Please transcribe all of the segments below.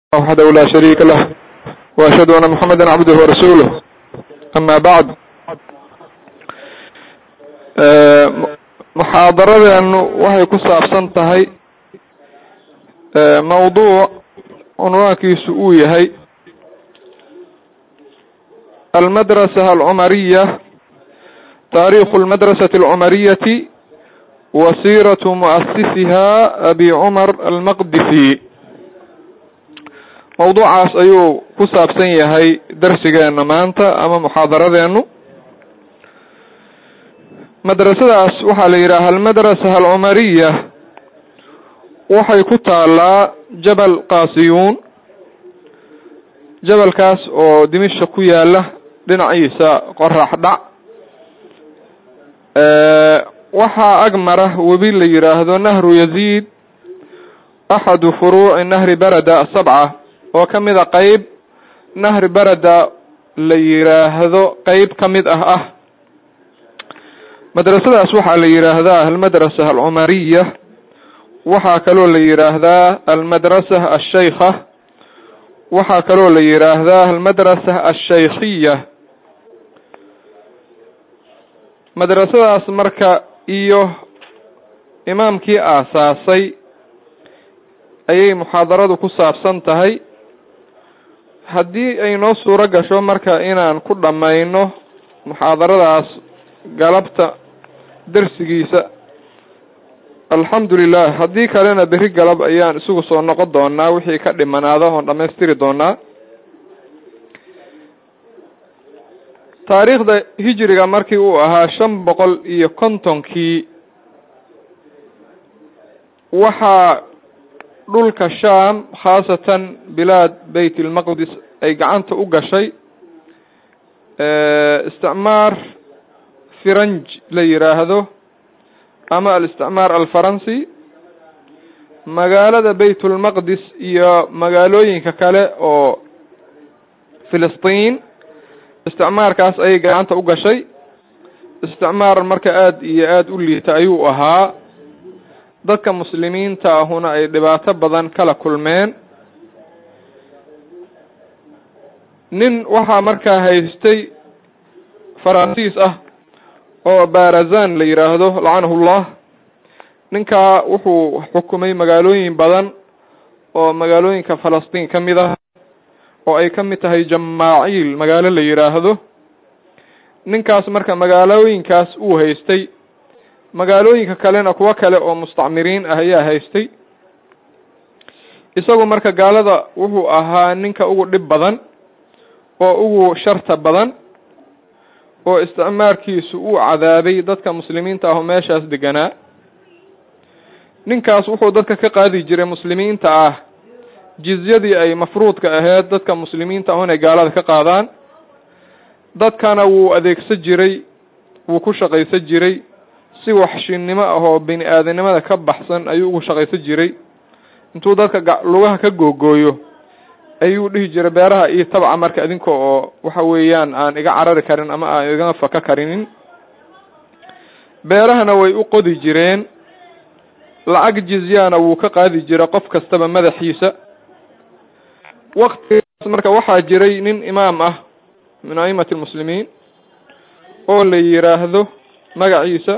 وحده لا شريك له وأشهد أن محمدا عبده ورسوله أما بعد muxaadaradeenu waxay ku saabsan tahay mawduuc cunwaankiisu uu yahay almadrasa alcumariya taarikhu almadrasati alcumariyati wa siiratu mu'asisiha abi cumar almaqdisi mawduucaas ayuu ku saabsan yahay darsigeena maanta ama muxaadaradeenu madrasadaas waxaa la yidhaaha almadrasa alcumariya waxay ku taalaa jabal qaasiyuun jabalkaas oo dimisha ku yaala dhinaciisa qorax dhac waxaa ag mara webi la yidhaahdo nahru yaziid axadu furuuci nahri barada asabca oo ka mid a qeyb nahri barada la yidhaahdo qeyb ka mid ah ah madrasadaas waxaa la yidhaahdaa almadrasa alcumariya waxaa kaloo la yidhaahdaa almadrasa alshaykha waxaa kaloo la yidhaahdaa almadrasa alshaykhiya madrasadaas marka iyo imaamkii aasaasay ayay muxaadaradu ku saabsan tahay haddii ay noo suuro gasho marka inaan ku dhammayno muxaadaradaas galabta darsigiisa alxamdu lilah haddii kalena beri galab ayaan isugu soo noqon doonaa wixii ka dhimanaada oon dhamaystiri doonaa taariikhda hijriga markii uu ahaa shan boqol iyo kontonkii waxaa dhulka sham khaasatan bilaad bayt ilmaqdis ay gacanta u gashay isticmaar firanj la yidhaahdo ama alisticmaar alfaransi magaalada baytulmaqdis iyo magaalooyinka kale oo filistiin isticmaarkaas ayay gacanta u gashay isticmaar marka aada iyo aada u liita ayuu ahaa dadka muslimiinta ahuna ay dhibaato badan kala kulmeen nin waxaa markaa haystay faransiis ah oo barazan la yidhaahdo lacanahu llah ninkaa wuxuu xukumay magaalooyin badan oo magaalooyinka falastiin ka mid ah oo ay ka mid tahay jamaaciil magaalo la yidhaahdo ninkaas marka magaalooyinkaas uu haystay magaalooyinka kalena kuwo kale oo mustacmiriin ah ayaa haystay isagu marka gaalada wuxuu ahaa ninka ugu dhib badan oo ugu sharta badan oo isticmaarkiisu uu cadaabay dadka muslimiinta ah oo meeshaas deganaa ninkaas wuxuu dadka ka qaadi jiray muslimiinta ah jizyadii ay mafruudka ahayd dadka muslimiinta ah inay gaalada ka qaadaan dadkana wuu adeegsan jiray wuu ku shaqaysan jiray si waxshinimo ah oo bini aadanimada ka baxsan ayuu ugu shaqaysan jiray intuu dadka lugaha ka googooyo ayuu dhihi jiray beeraha iyo tabca marka idinka oo waxa weeyaan aan iga carari karin ama aan iga faka karinin beerahana way u qodi jireen lacag jizyana wuu ka qaadi jiray qof kastaba madaxiisa waktigaas marka waxaa jiray nin imaam ah min aimati lmuslimiin oo la yidhaahdo magaciisa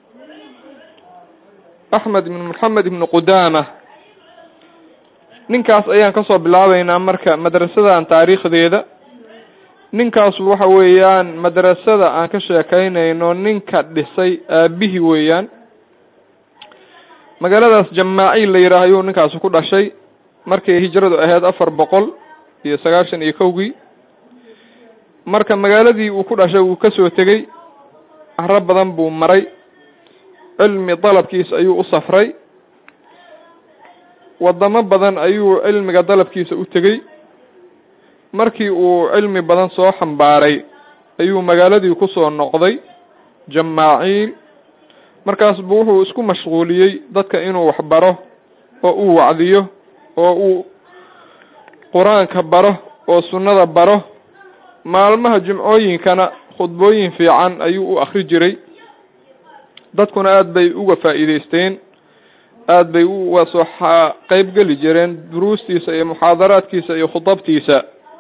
axmed ibn moxamed ibn qudama ninkaas ayaan kasoo bilaabeynaa marka madrasadan taariikhdeeda ninkaasu waxa weeyaan madrasada aan ka sheekeynayno ninka dhisay aabihii weeyaan magaaladaas jamaaciil la yidhaah ayuu ninkaasu ku dhashay markay hijradu ahayd afar boqol iyo sagaashan iyo kowgii marka magaaladii uu ku dhashay wuu kasoo tegey caro badan buu maray cilmi dalabkiis ayuu u safray wadamo badan ayuu cilmiga dalabkiisa u tegey markii uu cilmi badan soo xambaaray ayuu magaaladii kusoo noqday jamaaciil markaas buu wuxuu isku mashquuliyey dadka inuu wax baro oo uu wacdiyo oo uu qur-aanka baro oo sunnada baro maalmaha jimcooyinkana khudbooyin fiican ayuu u akri jiray dadkuna aada bay uga faa'iideysteen aada bay u wasoo qeyb geli jireen duruustiisa iyo muxaadaraadkiisa iyo khudabtiisa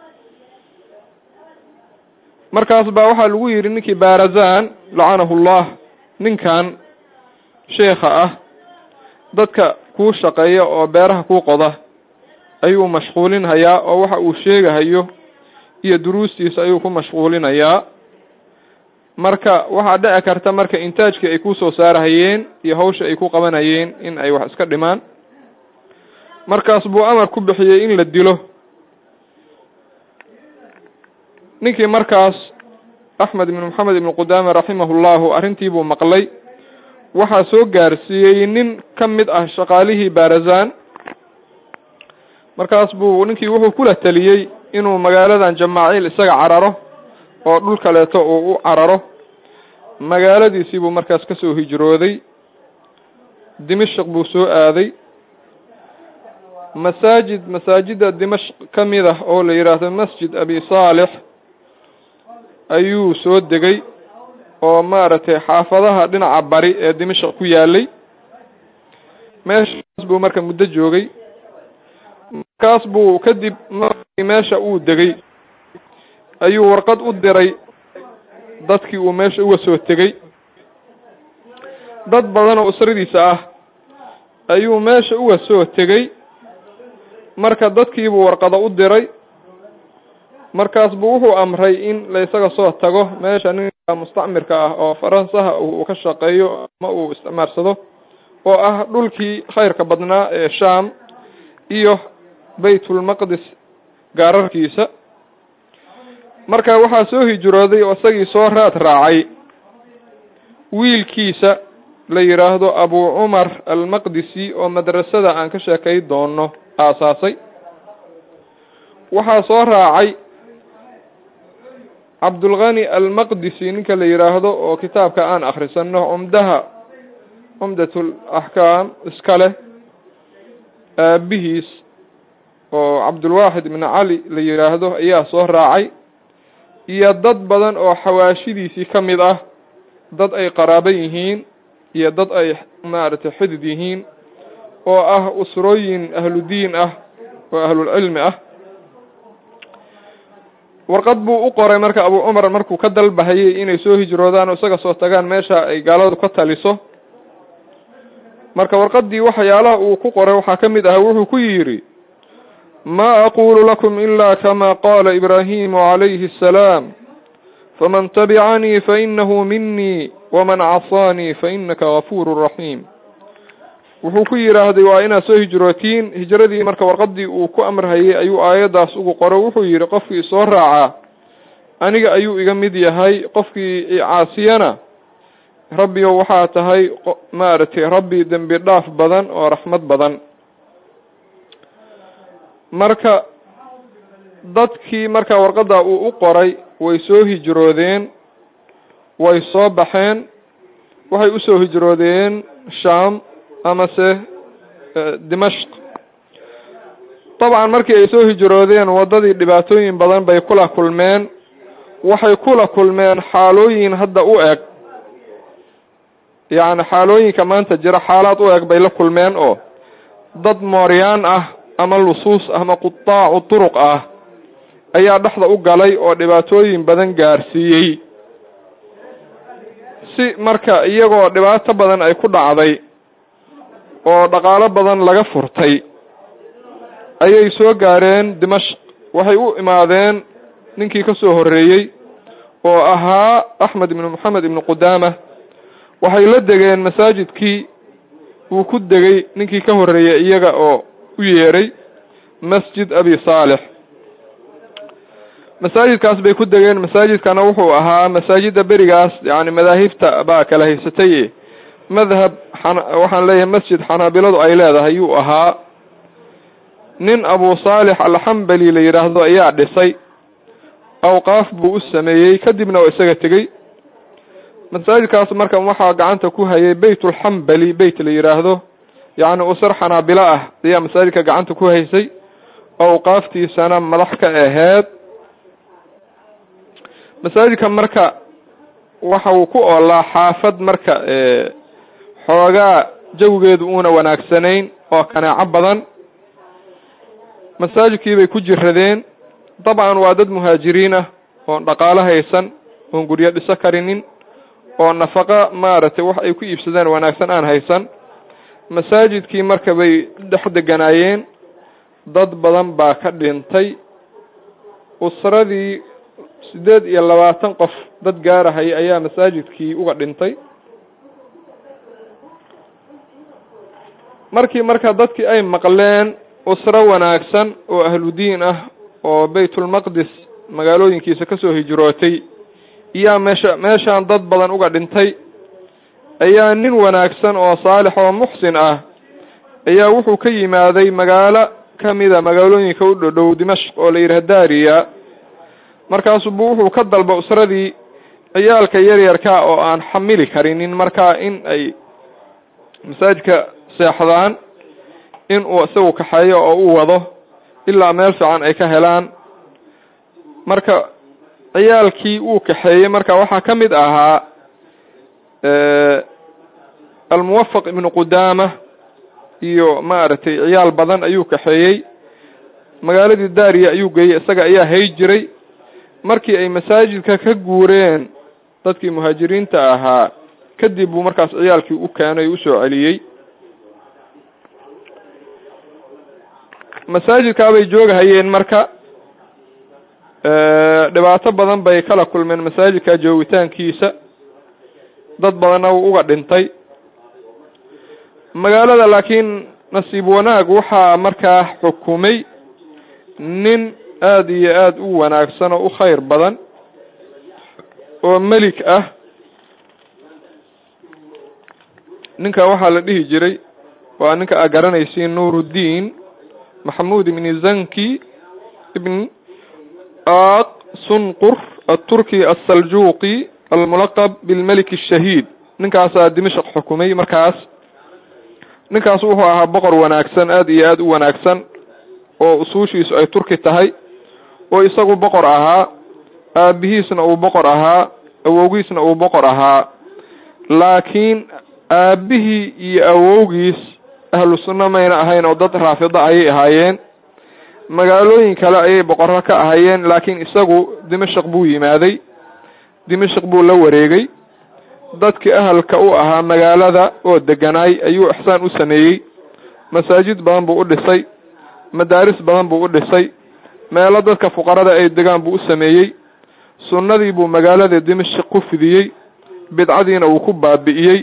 markaas baa waxaa lagu yidhi ninkii barazan lacanahu llah ninkan sheekha ah dadka kuu shaqeeya oo beeraha kuu qoda ayuu mashquulinhayaa oo waxa uu sheegahayo iyo duruustiisa ayuu ku mashquulinayaa marka waxaa dhici karta marka intaajkii ay kusoo saarahayeen iyo hawsha ay ku qabanayeen in ay wax iska dhimaan markaas buu amar ku bixiyey in la dilo ninkii markaas axmed ibn maxamed ibn qudaame raximahullahu arrintii buu maqlay waxaa soo gaarsiiyey nin ka mid ah shaqaalihii barazan markaas buu ninkii wuxuu kula taliyey inuu magaaladan jamaaciil isaga cararo oo dhul kaleeto uu u cararo magaaladiisii buu markaas kasoo hijrooday dimashq buu soo aaday masaajid masaajida dimashq ka mid ah oo la yidhaahdo masjid abi saalix ayuu soo degay oo maaragtay xaafadaha dhinaca bari ee dimashq ku yaalay meeshaas buu marka muddo joogay markaas buu kadib markii meesha uu degay ayuu warqad u diray dadkii uu meesha uga soo tegey dad badan oo usradiisa ah ayuu meesha uga soo tegey marka dadkiibuu warqado u diray markaas buu wuxuu amray in la isaga soo tago meesha ninka mustacmirka ah oo faransaha uu ka shaqeeyo ama uu isticmaarsado oo ah dhulkii khayrka badnaa ee sham iyo baytulmaqdis gaararkiisa marka waxaa soo hijrooday oo isagii soo raad raacay wiilkiisa la yidhaahdo abu cumar almaqdisi oo madrasada aan ka sheekay doono aasaasay waxaa soo raacay cabdulghani almaqdisi ninka la yidhaahdo oo kitaabka aan akrisano cumdaha cumdatul axkaam iska leh aabihiis oo cabdulwaaxid ibn cali la yidhaahdo ayaa soo raacay iyo dad badan oo xawaashidiisii ka mid ah dad ay qaraabo yihiin iyo dad ay maaragtay xidid yihiin oo ah usrooyin ahludiin ah oo ahlulcilmi ah warqad buu u qoray marka abu cumar markuu ka dalbahayay inay soo hijroodaan oo isaga soo tagaan meesha ay gaaladu ka taliso marka warqaddii waxyaalaha uu ku qoray waxaa ka mid ah wuxuu ku yidhi ma aqulu lakum ila kama qala ibrahimu calayhi asalaam faman tabicanii fainahu minii waman casaanii fainaka gafuuru raxiim wuxuu ku yidhaahday waa inaad soo hijrootiin hijradii marka warqadii uu ku amrhayay ayuu aayaddaas ugu qoro wuxuu yidhi qofkii soo raacaa aniga ayuu iga mid yahay qofkii icaasiyana rabbiyo waxaa tahay maaragtay rabbi dembi dhaaf badan oo raxmad badan marka dadkii marka warqadda uu u qoray way soo hijroodeen way soo baxeen waxay usoo hijroodeen sham amase dimashq dabcan markii ay soo hijroodeen waddadii dhibaatooyin badan bay kula kulmeen waxay kula kulmeen xaalooyin hadda u eg yacni xaalooyinka maanta jira xaalaad u eg bay la kulmeen oo dad mooryaan ah ama lusuus ama qutaacu turuq ah ayaa dhexda u galay oo dhibaatooyin badan gaarsiiyey si marka iyagoo dhibaato badan ay ku dhacday oo dhaqaalo badan laga furtay ayay soo gaareen dimashq waxay u imaadeen ninkii ka soo horreeyey oo ahaa axmed ibnu moxamed ibnu qudaama waxay la degeen masaajidkii uu ku degay ninkii ka horreeyey iyaga oo u yeeray masjid abi saalix masaajidkaas bay ku degeen masaajidkana wuxuu ahaa masaajida berigaas yani madaahibta baa kala haysatay madhab waxaan leeyahay masjid xanaabiladu ay leedahay yuu ahaa nin abu saalix alxambali la yidhaahdo ayaa dhisay awqaaf buu u sameeyey kadibna waa isaga tegey masaajidkaas marka waxaa gacanta ku hayay beytulxambali beyt la yidhaahdo yacni usar xanaabilo ah ayaa masaajidka gacanta ku haysay awqaaftiisana madax ka aheed masaajidka marka waxa uu ku oolaa xaafad marka xoogaa jawigeedu uuna wanaagsanayn oo kanaaco badan masaajidkii bay ku jiradeen dabcan waa dad muhaajiriin ah oon dhaqaalo haysan oon guryo dhiso karinin oo nafaqa maaragtay wax ay ku iibsadeen wanaagsan aan haysan masaajidkii marka bay dhex deganaayeen dad badan baa ka dhintay usradii siddeed iyo labaatan qof dad gaarahaya ayaa masaajidkii uga dhintay markii marka dadkii ay maqleen usro wanaagsan oo ahludiin ah oo baytulmaqdis magaalooyinkiisa kasoo hijrootay iyaa meesha meeshaan dad badan uga dhintay ayaa nin wanaagsan oo saalix oo muxsin ah ayaa wuxuu ka yimaaday magaalo kamida magaalooyinka u dhodhow dimashq oo la yidhaha dariya markaasubu wuxuu ka dalba usradii ciyaalka yaryarka oo aan xamili karinin markaa in ay masaajidka seexdaan in uu isagu kaxeeyo oo u wado ilaa meel fiican ay ka helaan marka ciyaalkii uu kaxeeyey marka waxaa ka mid ahaa almuwafaq ibnu qudaama iyo maaragtay ciyaal badan ayuu kaxeeyey magaaladii dariya ayuu geeyey isaga ayaa hay jiray markii ay masaajidka ka guureen dadkii muhaajiriinta ahaa kadib buu markaas ciyaalkii u keenay usoo celiyey masaajidkaa bay joogahayeen marka dhibaato badan bay kala kulmeen masaajidka joogitaankiisa dad badanna wuu uga dhintay magaalada laakiin nasiib wanaag waxaa markaa xukumay nin aada iyo aada u wanaagsan oo u khayr badan oo melik ah ninka waxaa la dhihi jiray waa ninka aa garanaysiin nuuruddiin maxamuud ibni zanki ibn aq sunqur aturki asaljuuqi almulaqab bilmelik ashahiid ninkaasaa dimashq xukumay markaas ninkaas wuxuu ahaa boqor wanaagsan aada iyo aada u wanaagsan oo usuushiisu ay turki tahay oo isagu boqor ahaa aabihiisna uu boqor ahaa awowgiisna uu boqor ahaa laakiin aabihii iyo awowgiis ahlu sunna mayna ahayn oo dad raafido ayay ahaayeen magaalooyin kale ayay boqorro ka ahayeen laakiin isagu dimashq buu yimaaday dimashq buu la wareegay dadkii ahalka u ahaa magaalada oo deganaay ayuu ixsaan u sameeyey masaajid badan buu u dhisay madaaris badan buu u dhisay meelo dadka fuqarada ay degaan buu u sameeyey sunnadii buu magaalada dimashq ku fidiyey bidcadiina uu ku baabi'iyey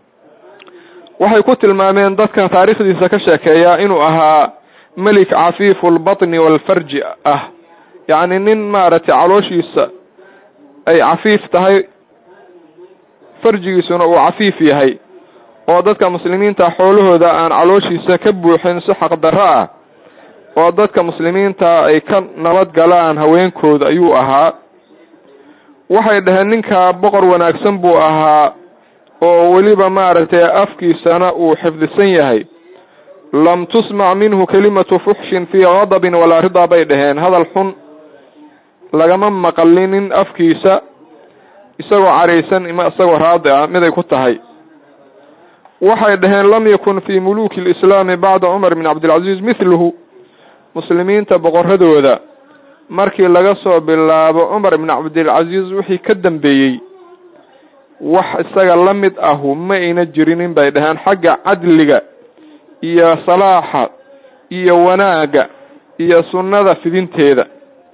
waxay ku tilmaameen dadka taariikhdiisa ka sheekeeyaa inuu ahaa melik cafiifu lbatni walfarji ah yacni nin maaragtay calooshiisa ay cafiif tahay farjigiisuna uu cafiif yahay oo dadka muslimiinta xoolahooda aan calooshiisa ka buuxin si xaqdarro ah oo dadka muslimiinta ay ka nabad galaan haweenkooda ayuu ahaa waxay dhaheen ninka boqor wanaagsan buu ahaa oo weliba maaragtay afkiisana uu xifdisan yahay lam tusmac minhu kelimatu fuxshin fii gadabin walaa ridaa bay dhaheen hadal xun lagama maqalinin afkiisa isagoo caraysan ima isagoo raadi ah miday ku tahay waxay dhaheen lam yakun fii muluki lislaami bacda cumar bin cabdilcaziiz mithluhu muslimiinta boqoradooda markii laga soo bilaabo cumar bin cabdilcaziiz wixii ka dambeeyey wax isaga la mid ahu ma ayna jirinin bay dhaheen xagga cadliga iyo salaaxa iyo wanaagga iyo sunnada fidinteeda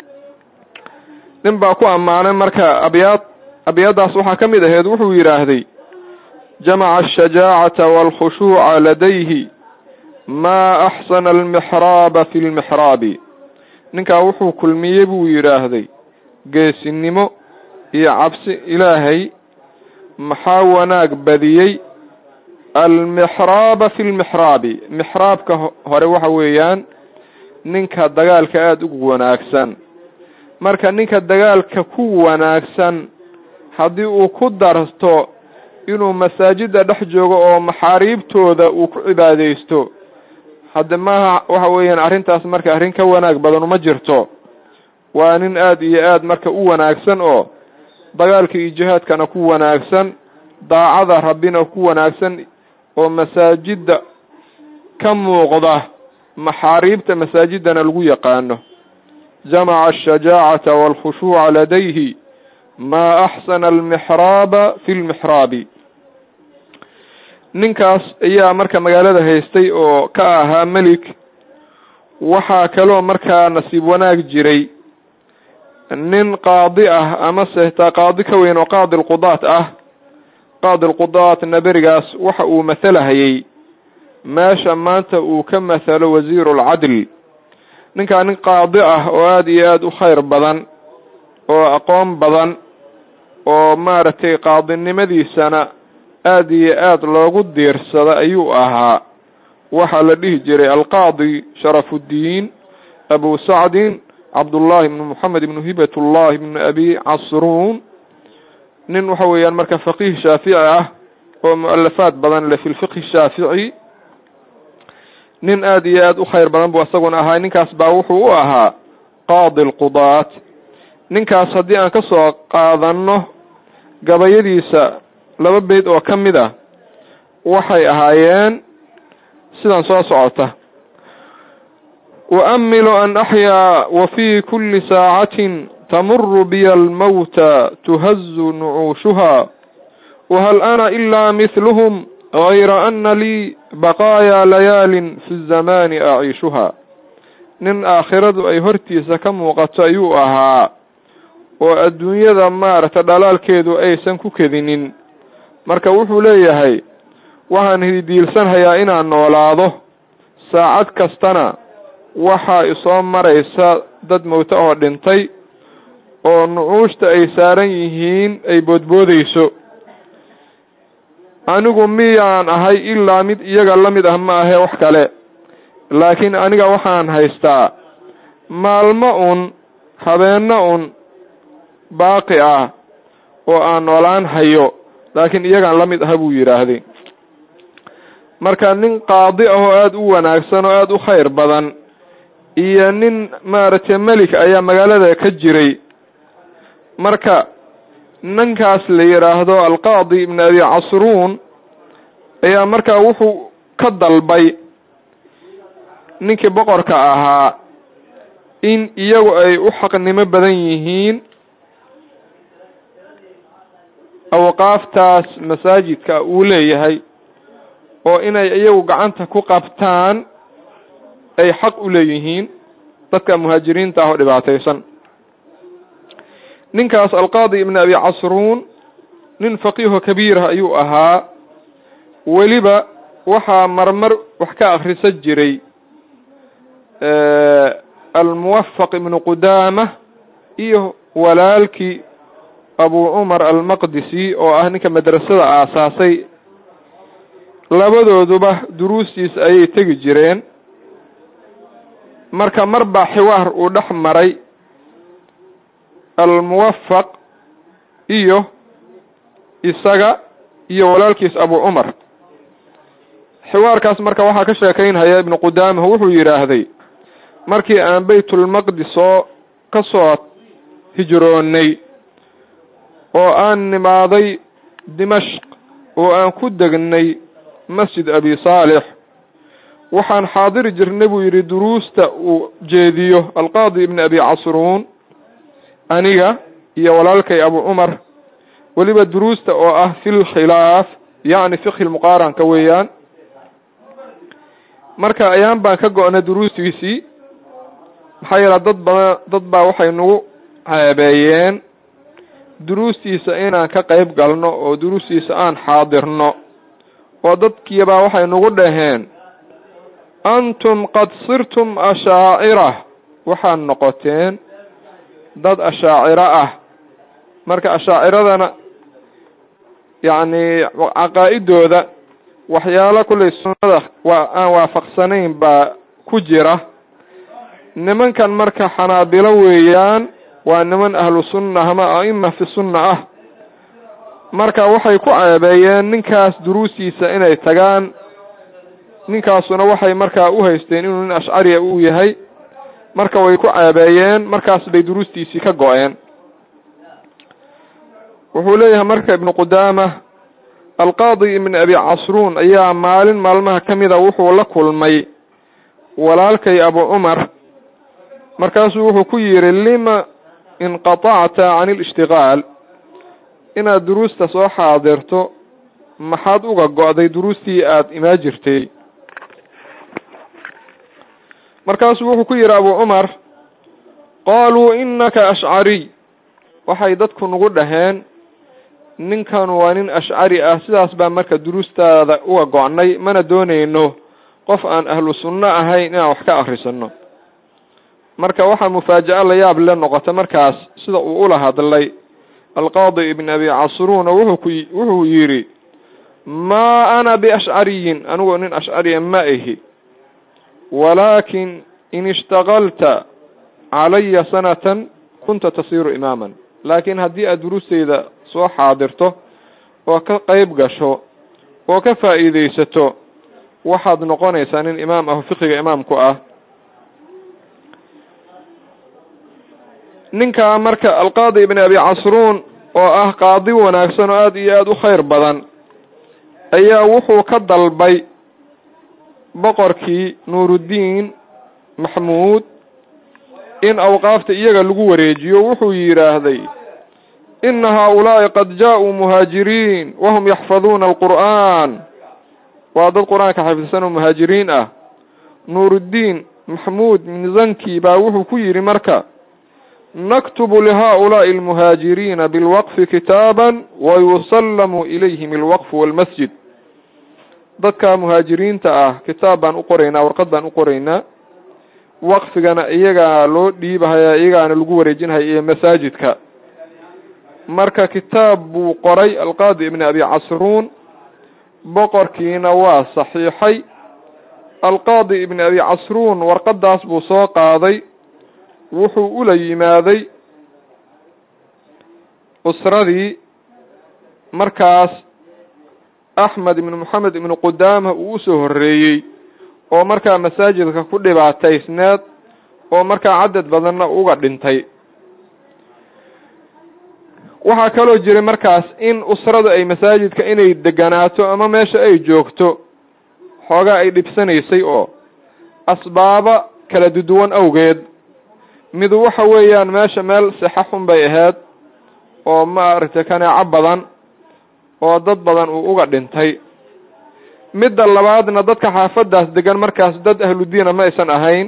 nin baa ku ammaanay marka abyaad abyaaddaas waxaa ka mid ahayd wuxuu yidhaahday jamaca ashajaacata waalkhushuuca ladayhi maa axsana almixraaba fi lmixraabi ninkaa wuxuu kulmiyey buu yidhaahday geesinimo iyo cabsi ilaahay maxaa wanaag badiyey almixraaba fi lmixraabi mixraabka hore waxa weeyaan ninka dagaalka aada ugu wanaagsan marka ninka dagaalka ku wanaagsan haddii uu ku darto inuu masaajida dhex joogo oo maxaariibtooda uu ku cibaadaysto hadde maaha waxa weeyaan arrintaas marka arrin ka wanaag badan uma jirto waa nin aada iyo aad marka u wanaagsan oo dagaalka iyo jihaadkana ku wanaagsan daacada rabbina ku wanaagsan oo masaajidda ka muuqda maxaariibta masaajiddana lagu yaqaano jamaca ashajaacata waalkhushuuca ladayhi maa axsana almixraaba fi lmixraabi ninkaas ayaa marka magaalada haystay oo ka ahaa melik waxaa kaloo markaa nasiib wanaag jiray nin qaadi ah amase taa qaadi ka weyn oo qaadi lqudaat ah qaadi lqudaatna berigaas waxa uu mathalahayay meesha maanta uu ka mathalo wasiiru lcadl ninkaa nin qaadi ah oo aada iyo aada u khayr badan oo aqoon badan oo maaragtay qaadinimadiisana aada iyo aada loogu diirsada ayuu ahaa waxaa la dhihi jiray alqaadi sharafuddiin abu sacdin cabdullahi ibnu moxamed ibnu hibatullahi ibnu abi casruun nin waxa weeyaan marka faqiih shaafici ah oo mu-alafaad badan leh fi lfiqhi shaafici nin aada iyo aada u khayr badan buu isaguna ahaa ninkaas baa wuxuu u ahaa qaadi lqudaat ninkaas haddii aan ka soo qaadano gabayadiisa laba beyd oo ka mid ah waxay ahaayeen sidan soo socota uamilu an axyaa wa fi kuli saacatin tamuru biya almawta tuhazu nucuushuha wahal ana ila mithluhum gayra ana lii baqaaya layaalin fi zamani aciishuha nin aakhiradu ay hortiisa ka muuqato ayuu ahaa oo adduunyada maaragta dhalaalkeedu aysan ku kedinin marka wuxuu leeyahay waxaan hidiilsanhayaa inaan noolaado saacad kastana waxaa isoo maraysa dad mowto oo dhintay oo nucuushta ay saaran yihiin ay boodboodeyso anigu miyaan ahay ilaa mid iyaga la mid ah ma ahe wax kale laakiin aniga waxaan haystaa maalmo un habeenno un baaqi ah oo aan noolaan hayo laakiin iyagaan la mid aha buu yidhaahday marka nin qaadi ah oo aada u wanaagsan oo aada u khayr badan iyo nin maaragtay melik ayaa magaalada ka jiray marka ninkaas la yidhaahdo alqaadi ibn abi casruun ayaa markaa wuxuu ka dalbay ninkii boqorka ahaa in iyagu ay u xaqnimo badan yihiin awqaaftaas masaajidka uu leeyahay oo inay iyagu gacanta ku qabtaan ay xaq u leeyihiin dadka muhaajiriinta ah oo dhibaataysan ninkaas alqaadi ibn abi casruun nin faqiiho kabiirah ayuu ahaa weliba waxaa marmar wax ka akrisa jiray almuwafaq ibnu qudaama iyo walaalkii abu cumar almaqdisi oo ah ninka madrasada aasaasay labadooduba duruustiis ayay tegi jireen marka mar baa xiwaar uu dhex maray almuwafaq iyo isaga iyo walaalkiis abu cumar xiwaarkaas marka waxaa ka sheekeynhaya ibnu qudaamah wuxuu yidhaahday markii aan baytulmaqdis oo ka soo hijroonnay oo aan nimaaday dimashq oo aan ku degnay masjid abi saalix waxaan xaadiri jirnay buu yidhi duruusta uu jeediyo alqaadi ibn abi casruun aniga iyo walaalkay abu cumar weliba duruusta oo ah fi lkhilaaf yacni fiqhi lmuqaaranka weeyaan marka ayaan baan ka go-nay duruustiisii maxaa yeele dad badan dad baa waxay nagu ceebeeyeen duruustiisa inaan ka qayb galno oo duruustiisa aan xaadirno oo dadkiibaa waxay nagu dhaheen antum qad sirtum ashaacira waxaad noqoteen dad ashaaciro ah marka ashaaciradana yacni caqaa-idooda waxyaalo kullay sunnada waa aan waafaqsanayn baa ku jira nimankan marka xanaabilo weeyaan waa niman ahlu sunna ama a'ima fi sunna ah marka waxay ku ceebeeyeen ninkaas duruustiisa inay tagaan ninkaasuna waxay markaa u haysteen inuu nin ashcariya uu yahay marka way ku ceebeeyeen markaas bay duruustiisii ka go-een wuxuu leeyahay marka ibnu qudaama alqaadi ibn abi casruun ayaa maalin maalmaha ka mida wuxuu la kulmay walaalkay abu cumar markaasuu wuxuu ku yidhi lima inqatacta can ilishtigaal inaad duruusta soo xaadirto maxaad uga go-day duruustii aada imaa jirtay markaasuu wuxuu ku yidhi abu cumar qaaluu inaka ashcariy waxay dadku nagu dhaheen ninkan waa nin ashcari ah sidaas baa marka duruustaada uga go-nay mana doonayno qof aan ahlu sunno ahayn inaan wax ka akrisano marka waxaa mufaajaco la yaab le noqota markaas sida uu ula hadlay alqaadi ibn abi casruuna wuxuu ku wuxuu yidhi maa ana biashcariyin anigu nin ashcariya ma ihi walaakin in ishtagalta calaya sanatan kunta tasiiru imaaman laakiin haddii aad duruusteyda soo xaadirto oo ka qeyb gasho oo ka faa'iideysato waxaad noqonaysaa nin imaam ah oo fiqiga imaamku ah ninkaa marka alqaadi ibn abi casruun oo ah qaadi wanaagsan oo aada iyo aada u khayr badan ayaa wuxuu ka dalbay boqorkii nuuruddiin maxmuud in awqaafta iyaga lagu wareejiyo wuxuu yidhaahday ina haa-ulaa'i qad jaa-uu muhaajiriin wahum yaxfaduuna alqur'aan waa dad qur-aanka xafidsan oo muhaajiriin ah nuuruddiin maxmuud min zanki baa wuxuu ku yidhi marka naktubu lihaa-ulaa'i almuhaajiriina bilwaqfi kitaaban wayusallamu ilayhim alwaqfu walmasjid dadka muhaajiriinta ah kitaab baan u qoraynaa warqad baan u qoraynaa waqfigana iyagaa loo dhiibahaya iyagaana lagu wareejinhaya iyo masaajidka marka kitaab buu qoray alqaadi ibn abi casruun boqorkiina waa saxiixay alqaadi ibn abi casruun warqadaas buu soo qaaday wuxuu ula yimaaday usradii markaas axmed ibn moxamed ibn qudaama uu usoo horreeyey oo markaa masaajidka ku dhibaataysneed oo markaa cadad badanna uga dhintay waxaa kaloo jiray markaas in usradu ay masaajidka inay deganaato ama meesha ay joogto xoogaa ay dhibsanaysay oo asbaaba kala duduwan awgeed midu waxa weeyaan meesha meel sixa xun bay ahayd oo maaragtay kaneeco badan oo dad badan uu uga dhintay midda labaadna dadka xaafadaas degan markaas dad ahludiina ma aysan ahayn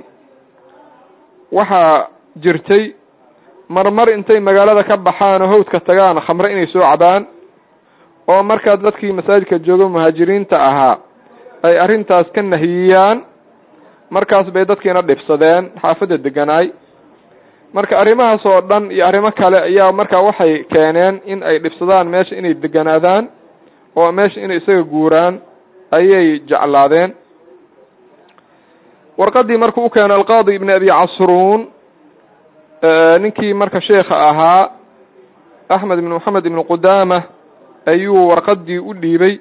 waxaa jirtay marmar intay magaalada ka baxaan oo hawdka tagaan khamre inay soo cabaan oo markaa dadkii masaajidka jooga muhaajiriinta ahaa ay arrintaas ka nahiyiyaan markaas bay dadkiina dhibsadeen xaafadda deganaay marka arrimahaas oo dhan iyo arrimo kale ayaa markaa waxay keeneen in ay dhibsadaan meesha inay deganaadaan oo meesha inay isaga guuraan ayay jeclaadeen warqadii markuu u keenay alqaadi ibn abi casruun ninkii marka sheekha ahaa axmed ibn moxamed ibn qudaama ayuu warqadii u dhiibay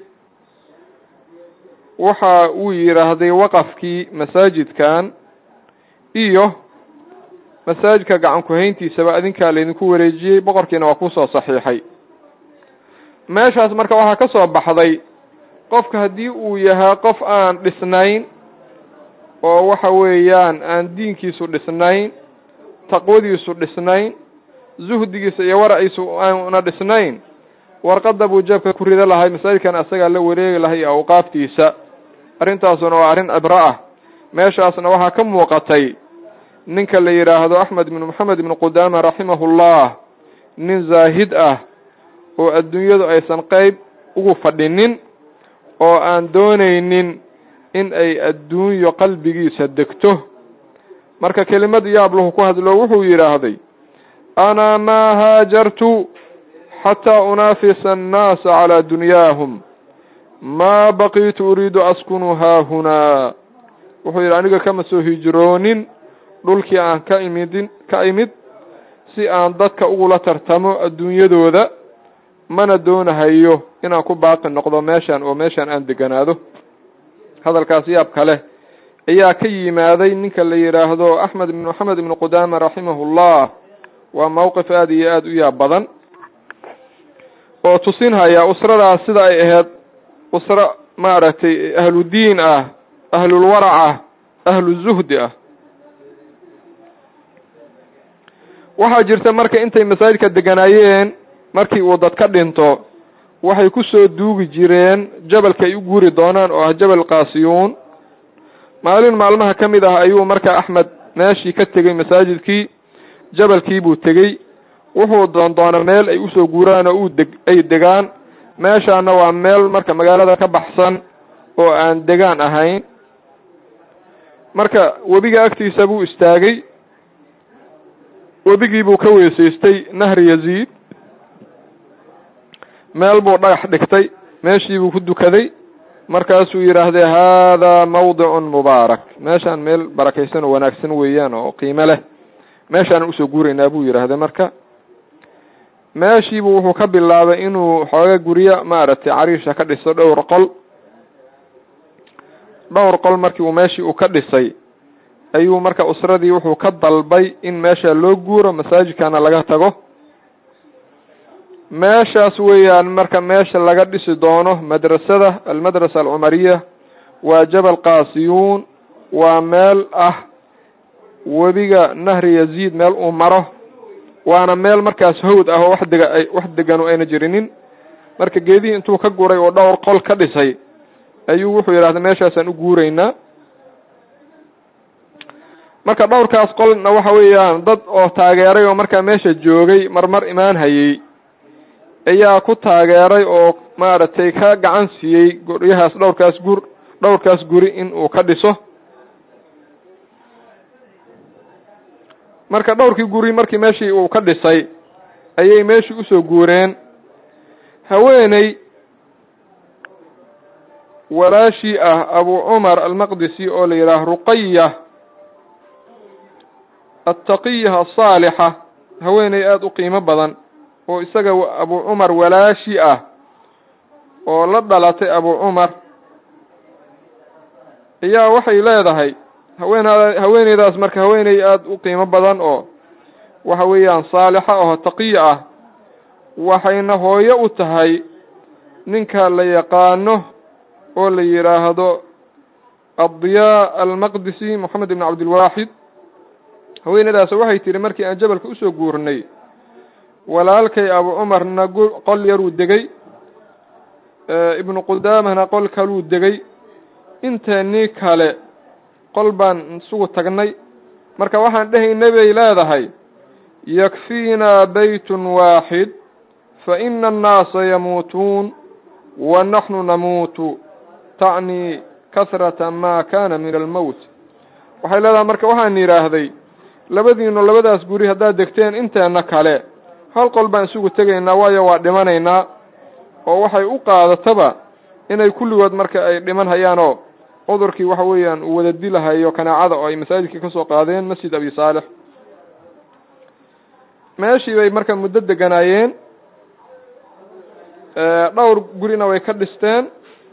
waxa uu yidhaahday waqafkii masaajidkan iyo masaajidka gacan ku-hayntiisaba adinkaa laydinku wareejiyey boqorkiina waa kusoo saxiixay meeshaas marka waxaa ka soo baxday qofka haddii uu yahay qof aan dhisnayn oo waxa weeyaan aan diinkiisu dhisnayn taqwadiisu dhisnayn zuhdigiisa iyo waraciisu aana dhisnayn warqadda buu jeebka ku rida lahay masaajidkan asagaa la wareegi lahay iyo awqaaftiisa arrintaasuna waa arrin cibro ah meeshaasna waxaa ka muuqatay ninka la yidhaahdo axmed ibnu moxamed ibnu qudaama raximahullah nin zaahid ah oo adduunyadu aysan qeyb ugu fadhinin oo aan doonaynin in ay adduunyo qalbigiisa degto marka kelimad yaablahu ku hadlo wuxuu yidhaahday ana maa haajartu xataa unaafisa annaasa calaa dunyaahum maa baqiitu uriidu askunu haahunaa wuxuu yidhi aniga kama soo hijroonin dhulkii aan ka imidin ka imid si aan dadka ugula tartamo adduunyadooda mana doonahayo inaan ku baaqi noqdo meeshan oo meeshan aan deganaado hadalkaas yaab kale ayaa ka yimaaday ninka la yidhaahdo axmed ibn moxamed ibnu qudaama raximahullah waa mowqif aada iyo aada u yaab badan oo tusinhaya usradaas sida ay ahayd usro maaragtay ahludiin ah ahlulwarac ah ahluzuhdi ah waxaa jirta marka intay masaajidka deganaayeen markii uu dad ka dhinto waxay ku soo duugi jireen jabalka ay u guuri doonaan oo ah jabal kaasiyuun maalin maalmaha ka mid ah ayuu marka axmed meeshii ka tegey masaajidkii jabalkii buu tegey wuxuu doon doona meel ay usoo guuraan oo uu deg ay degaan meeshaana waa meel marka magaalada ka baxsan oo aan degaan ahayn marka webiga agtiisa buu istaagay webigii buu ka weysaystay nahri yaziid meel buu dhagax dhigtay meeshii buu ku dukaday markaasuu yidhaahday haadaa mawdicun mubaarak meeshaan meel barakaysan oo wanaagsan weeyaan oo qiimo leh meeshaanan usoo guuraynaa buu yidhaahday marka meeshiibuu wuxuu ka bilaabay inuu xooga guryo maaragtay cariisha ka dhiso dhowr qol dhowr qol markii uu meeshii uu ka dhisay ayuu marka usradii wuxuu ka dalbay in meesha loo guuro masaajidkana laga tago meeshaas weeyaan marka meesha laga dhisi doono madrasada almadrasa alcumariya waa jabal kaasiyuun waa meel ah webiga nahri yaziid meel uu maro waana meel markaas hawd ah oo wax dega wax deganu ayna jirinin marka geedihii intuu ka guray oo dhowr qol ka dhisay ayuu wuxuu yidhahda meeshaasaan u guuraynaa marka dhowrkaas qolna waxa weeyaan dad oo taageeray oo markaa meesha joogay marmar imaan hayey ayaa ku taageeray oo maaragtay ka gacan siiyey guryahaas dhowrkaas gur dhowrkaas guri in uu ka dhiso marka dhowrkii guri markii meeshii uu ka dhisay ayay meeshii usoo guureen haweeney walaashii ah abu cumar almaqdisi oo la yidhaah ruqaya attaqiya asaalixa haweeney aada u qiimo badan oo isaga abu cumar walaashi ah oo la dhalatay abu cumar ayaa waxay leedahay haween haweeneydaas marka haweeney aada u qiimo badan oo waxa weeyaan saalixa oo taqiya ah waxayna hooyo u tahay ninka la yaqaano oo la yidhaahdo addiyaa almaqdisi moxamed ibn cabdilwaaxid haweeneydaas waxay tihi markii aan jabalka usoo guurnay walaalkay abu cumarna qol yaruu degay ibnu qudaamahna qol kaluu degay inteenii kale qol baan isugu tagnay marka waxaan dhehaynay bay leedahay yakfiinaa baytun waaxid fa ina annaasa yamuutuun wa naxnu namuutu tacni kasrata maa kana min almowt waxay leedahay marka waxaan yidhaahday labadiinu labadaas guri haddaad degteen inteena kale hal qol baan isugu tegaynaa waayo waa dhimanaynaa oo waxay u qaadataba inay kulligood marka ay dhiman hayaanoo cudurkii waxa weeyaan uu wada dilahayo kanaacada oo ay masaajidkii kasoo qaadeen masjid abi saalix meeshii bay marka muddo deganaayeen dhowr gurina way ka dhisteen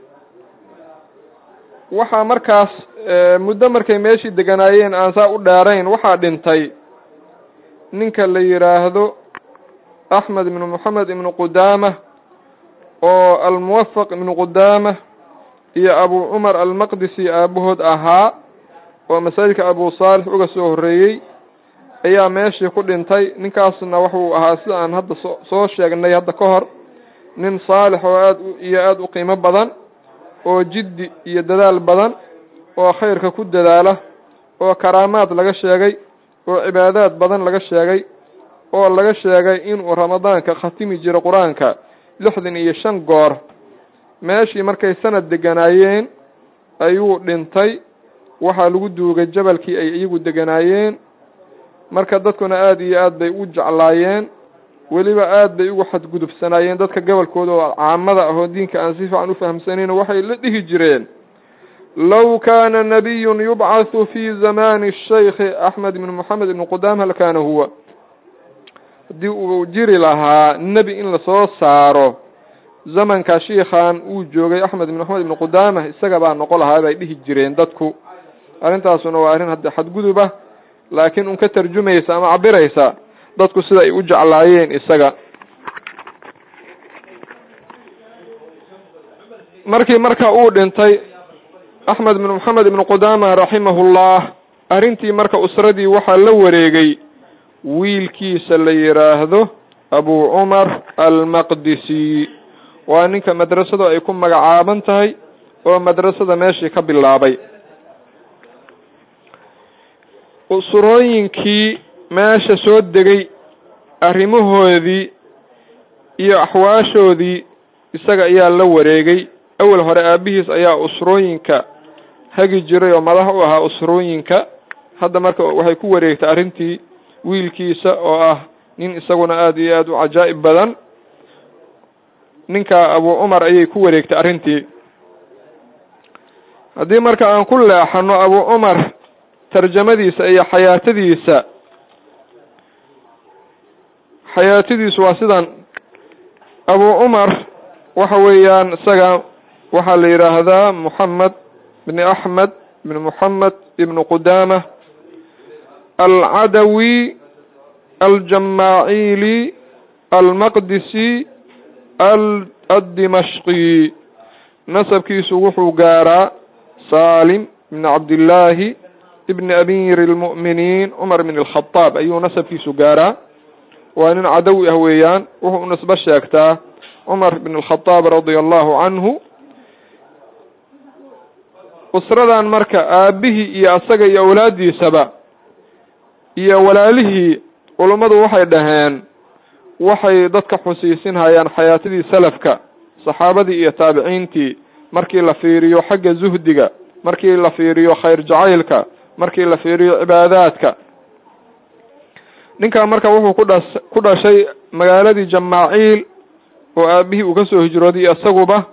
waxaa markaas muddo markay meeshii deganaayeen aan saa u dheerayn waxaa dhintay ninka la yidhaahdo axmed ibnu moxamed ibnu qudaama oo almuwafaq ibnu qudaama iyo abu cumar almaqdisi aabahood ahaa oo masaajidka abu saalix uga soo horreeyey ayaa meeshii ku dhintay ninkaasna wuxuu ahaa sida aan hadda so soo sheegnay hadda ka hor nin saalix oo aad iyo aada u qiimo badan oo jiddi iyo dadaal badan oo khayrka ku dadaala oo karaamaad laga sheegay oo cibaadaad badan laga sheegay oo laga sheegay inuu ramadaanka khatimi jiro qur-aanka lixdan iyo shan goor meeshii markay sanad deganaayeen ayuu dhintay waxaa lagu duugay jabalkii ay iyagu deganaayeen marka dadkuna aada iyo aad bay u jeclaayeen weliba aad bay ugu xadgudubsanaayeen dadka gobolkooda oo caamada ahoo diinka aan si fiican ufahamsanayn waxay la dhihi jireen low kaana nabiyun yubcathu fi zamani shaykhi axmed ibn moxamed ibn qudaama lakana huwa haddii uu jiri lahaa nebi in lasoo saaro zamanka shiikhan uu joogay axmed ibn moxamed ibn qudaama isaga baa noqon lahaa bay dhihi jireen dadku arrintaasuna waa arrin hadda xadguduba laakiin un ka tarjumaysa ama cabiraysa dadku sida ay u jeclaayeen isaga markii marka uu dhintay axmed ibnu moxamed ibnu qudama raximahullah arrintii marka usradii waxaa la wareegay wiilkiisa la yidhaahdo abu cumar almaqdisi waa ninka madrasadu ay ku magacaaban tahay oo madrasada meeshii ka bilaabay usurooyinkii meesha soo degay arrimahoodii iyo axwaashoodii isaga ayaa la wareegay awel hore aabihiis ayaa usrooyinka hagi jiray oo madax u ahaa usrooyinka hadda marka waxay ku wareegtay arrintii wiilkiisa oo ah nin isaguna aada iyo aada u cajaa'ib badan ninka abu cumar ayay ku wareegtay arrintii haddii marka aan ku leexano abu cumar tarjamadiisa iyo xayaatadiisa xayaatadiisu waa sidan abu cumar waxa weeyaan isaga waxaa la yidhaahdaa moxamed bni axmed ibni moxamed ibni qudama alcadawi aljamaaciili almaqdisi addimashqi nasabkiisu wuxuu gaaraa salim ibni cabdillaahi ibni amiiri lmu'miniin cumar bn alkhadaab ayuu nasabkiisu gaaraa waa nin cadawi ah weeyaan wuxuu nisbo sheegtaa cumar bn alkhadaab radia allahu canhu usradan marka aabihii iyo asaga iyo awlaaddiisaba iyo walaalihii culummadu waxay dhaheen waxay dadka xusiisinhayaan xayaatadii salafka saxaabadii iyo taabiciintii markii la fiiriyo xagga zuhdiga markii la fiiriyo khayr jacaylka markii la fiiriyo cibaadaadka ninkan marka wuxuu ku dhas ku dhashay magaaladii jamaaciil oo aabihii uu kasoo hijrooday isaguba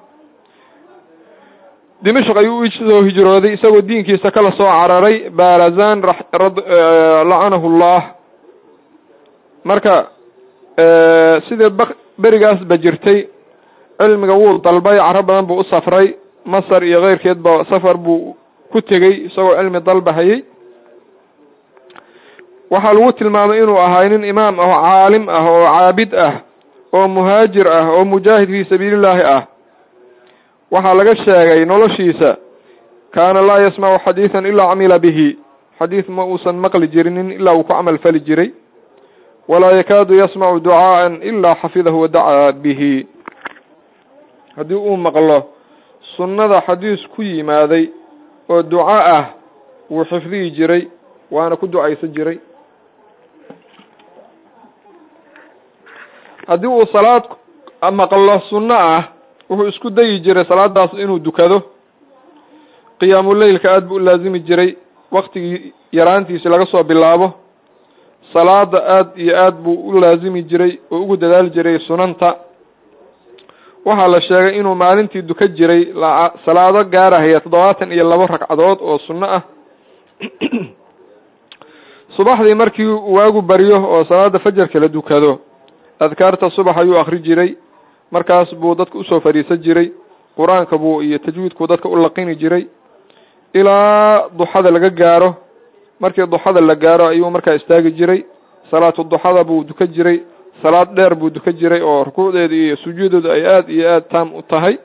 dimashq ayuu usoo hijrooday isagoo diinkiisa kala soo cararay barazan lacanahu llah marka sidee b berigaasba jirtay cilmiga wuu dalbay caro badan buu u safray masar iyo keyrkeedba safar buu ku tegey isagoo cilmi dalbahayay waxaa lagu tilmaamay inuu ahay nin imaam ah oo caalim ah oo caabid ah oo muhaajir ah oo mujaahid fii sabiilillaahi ah waxaa laga sheegay noloshiisa kaana laa yasmacu xadiidan ilaa camila bihi xadiid ma uusan maqli jirinin ilaa uu ku camal fali jiray walaa yakaadu yasmacu ducaaan ilaa xafidahu wadacaa bihi haddii uu maqlo sunnada xadiis ku yimaaday oo duco ah wuu xifdihi jiray waana ku ducaysan jiray haddii uu salaad maqlo sunno ah wuxuu isku dayi jiray salaadaas inuu dukado qiyaamuleylka aada buu u laazimi jiray waktigii yaraantiisi laga soo bilaabo salaada aada iyo aad buu u laazimi jiray oo ugu dadaali jiray sunanta waxaa la sheegay inuu maalintii duka jiray salaado gaarahaya toddobaatan iyo labo ragcadood oo sunno ah subaxdii markii waagu baryo oo salaada fajarka la dukado adkaarta subax ayuu akri jiray markaas buu dadka usoo fadhiisan jiray qur-aanka buu iyo tajwiidkuu dadka u laqini jiray ilaa duxada laga gaaro markii duxada la gaaro ayuu markaa istaagi jiray salaatu duxada buu duka jiray salaad dheer buu duka jiray oo rukuucdeeda iyo sujuudeedu ay aada iyo aada taam u tahay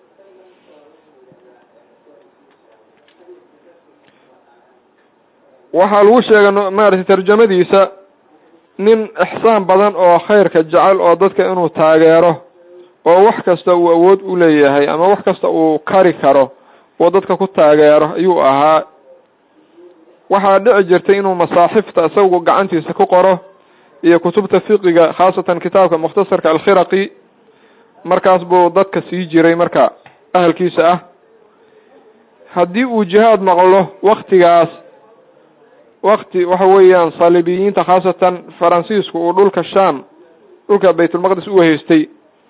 waxaa lagu sheegay maaragtay tarjamadiisa nin ixsaan badan oo khayrka jecel oo dadka inuu taageero oo wax kasta uu awood u leeyahay ama wax kasta uu kari karo oo dadka ku taageero ayuu ahaa waxaa dhici jirtay inuu masaaxifta isagu gacantiisa ku qoro iyo kutubta fiqiga khaasatan kitaabka mukhtasarka alkhiraqi markaas buu dadka sii jiray marka ahalkiisa ah haddii uu jihaad maqlo waktigaas wakti waxa weeyaan saalibiyiinta khaasatan faransiisku uu dhulka sham dhulka baytulmaqdis u haystay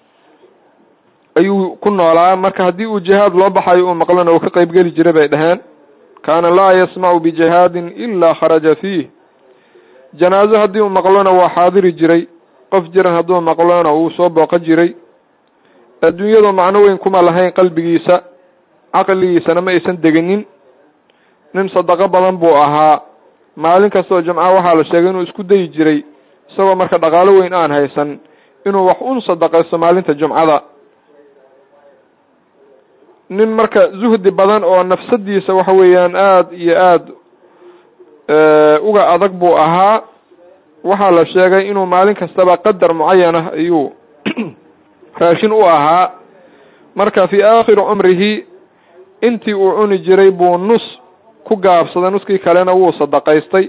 ayuu ku noolaa marka haddii uu jihaad loo baxayo uu maqlona uu ka qeyb geli jiray bay dhaheen kaana laa yasmacu bijihaadin ilaa kharaja fiih janaazo haddii uu maqlona waa xaadiri jiray qof jiran hadduu maqlona wuu soo booqan jiray adduunyadu macno weyn kuma lahayn qalbigiisa caqligiisana ma aysan deginin nin sadaqo badan buu ahaa maalin kastoo jumca waxaa la sheegay inuu isku dayi jiray isagoo marka dhaqaalo weyn aan haysan inuu wax un sadaqaysto maalinta jumcada nin marka zuhdi badan oo nafsadiisa waxa weeyaan aada iyo aada uga adag buu ahaa waxaa la sheegay inuu maalin kastaba qadar mucayan ah ayuu raashin u ahaa marka fii aakhiri cumrihi intii uu cuni jiray buu nus ku gaabsaday nuskii kalena wuu sadaqaystay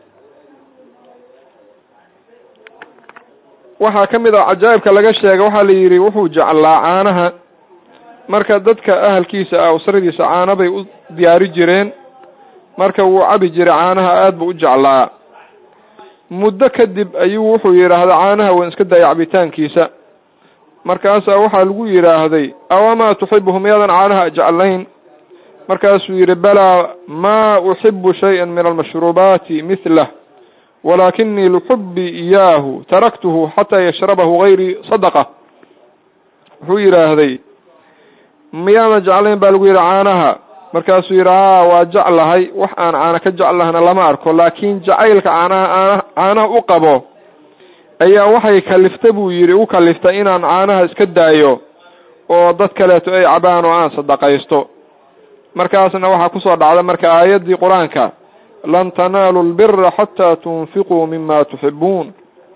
waxaa ka mid ah cajaa'ibka laga sheegay waxaa la yidhi wuxuu jeclaa caanaha marka dadka ahalkiisa ah usradiisa caana bay u diyaari jireen marka wuu cabi jiray caanaha aada buu u jeclaa muddo kadib ayuu wuxuu yidhaahday caanaha waan iska dayay cabitaankiisa markaasaa waxaa lagu yidhaahday awamaa tuxibuhu miyaadan caanaha jeclayn markaasuu yidhi balaa maa uxibu shay-an min almashruubaati mithlah walaakinii lixubbii iyaahu taraktuhu xataa yashrabahu gayrii sadaqa wuxuu yidhaahday miyaadan jeclayn baa lagu yidhi caanaha markaasuu yidhi haa waa jeclahay wax aan caana ka jeclahna lama arko laakiin jacaylka caanaha caanaha u qabo ayaa waxay kaliftay buu yidhi u kaliftay inaan caanaha iska daayo oo dad kaleeto ay cabaan oo aan sadaqaysto markaasna waxaa kusoo dhacda marka aayaddii qur-aanka lan tanaalu lbira xataa tunfiquu mima tuxibuun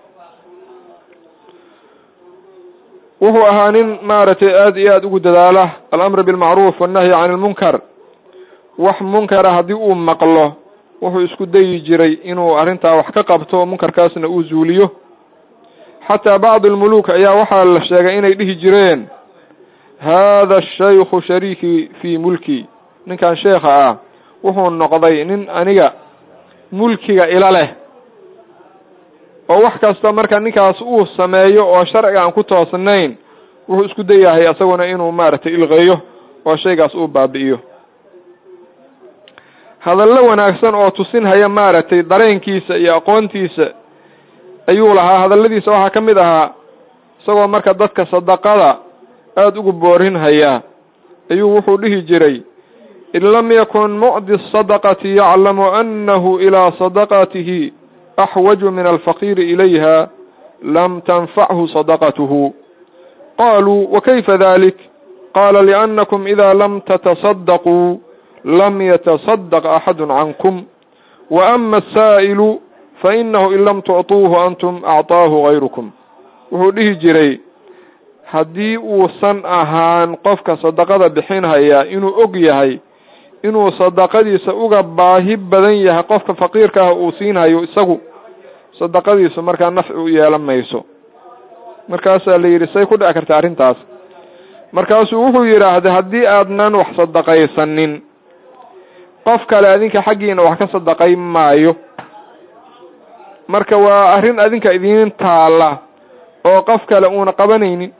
wuxuu ahaa nin maaragtay aada iyo aada ugu dadaala alamr bilmacruuf wannahyi can ilmunkar wax munkara haddii uu maqlo wuxuu isku dayi jiray inuu arrintaa wax ka qabto munkarkaasna uu zuuliyo xataa bacd almuluuk ayaa waxaa la sheegay inay dhihi jireen haada shaykhu shariikii fii mulki ninkan sheekha ah wuxuu noqday nin aniga mulkiga ila leh oo wax kasta marka ninkaas uu sameeyo oo sharciga aan ku toosnayn wuxuu isku dayahay isaguna inuu maaragtay ilqeeyo oo shaygaas uu baabi'iyo hadallo wanaagsan oo tusinhaya maaragtay dareenkiisa iyo aqoontiisa ayuu lahaa hadalladiisa waxaa ka mid ahaa isagoo marka dadka sadaqada aada ugu boorinhaya ayuu wuxuu dhihi jiray in lam yakun mucdi asadaqati yaclamu annahu ilaa sadaqatihi axwaju min alfaqiiri ilayha lam tanfachu sadaqatuhu qaluu wakayfa dalik qala liannakum ida lam tatasadaquu lam yatasadaq axadu cankum wa ama asaa'ilu fainahu in lam tucطuuhu antum acطaahu gayrukum wuxuu dhihi jiray haddii uusan ahaan qofka sadaqada bixinhaya inuu og yahay inuu sadaqadiisa uga baahi badan yahay qofka faqiirka ah uu siinhayo isagu sadaqadiisu markaa nafci u yeelan mayso markaasaa la yidhi say ku dhici karta arrintaas markaasuu wuxuu yidhaahday haddii aadnan wax sadaqaysanin qof kale adinka xaggiina wax ka sadaqay maayo marka waa arrin adinka idiin taalla oo qof kale uuna qabanaynin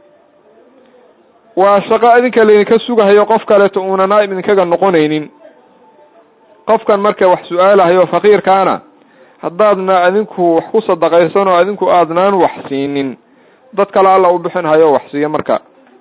waa shaqo adinka laydinka sugahayo qof kaleeto uuna naa'ib idinkaga noqonaynin qofkan marka wax su-aalahayo faqiirkaana haddaadna adinku wax ku sadaqaysan oo adinku aadnaan wax siinin dad kale alla u bixin hayo wax siiya marka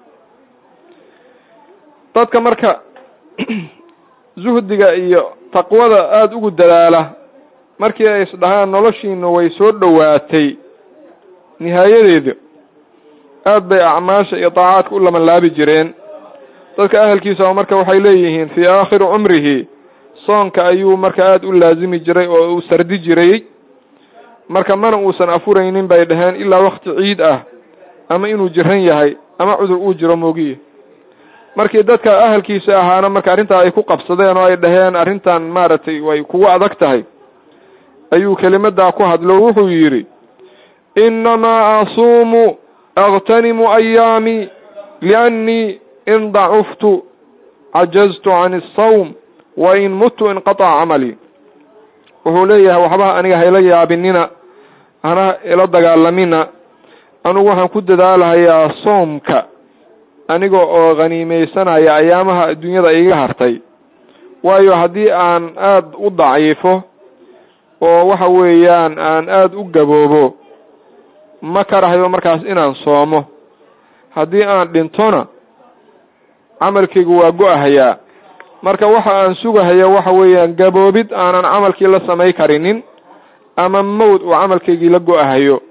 dadka marka zuhdiga iyo taqwada aada ugu dadaala markii ay isdhahaan noloshiina way soo dhowaatay nihaayadeeda aad bay acmaasha iyo daacaadka u lamanlaabi jireen dadka ahalkiisa marka waxay leeyihiin fii aakhiri cumrihi soonka ayuu marka aada u laazimi jiray oo uu sardi jiray marka mana uusan afuraynin bay dhaheen ilaa wakti ciid ah ama inuu jiran yahay ama cudur uu jiro moogiye markii dadka ahalkiisa ahaana marka arrintaa ay ku qabsadeen oo ay dhaheen arrintan maaragtay way kugu adag tahay ayuu kelimadaa ku hadlo wuxuu yidhi innamaa asuumu aktanimu ayaami liannii in dacuftu cajaztu can asawm wa in mutu inqataca camalii wuxuu leeyahay waxba aniga hayla yaabinina hana ila dagaalamina anigu waxaan ku dadaalahayaa soomka aniga oo khaniimeysanaya ayaamaha adduunyada iga hartay waayo haddii aan aada u daciifo oo waxa weeyaan aan aada u gaboobo ma karahayo markaas inaan soomo haddii aan dhintona camalkaygu waa go-ahayaa marka waxa aan sugahaya waxa weeyaan gaboobid aanan camalkii la samay karinin ama mawd uu camalkaygii la go-ahayo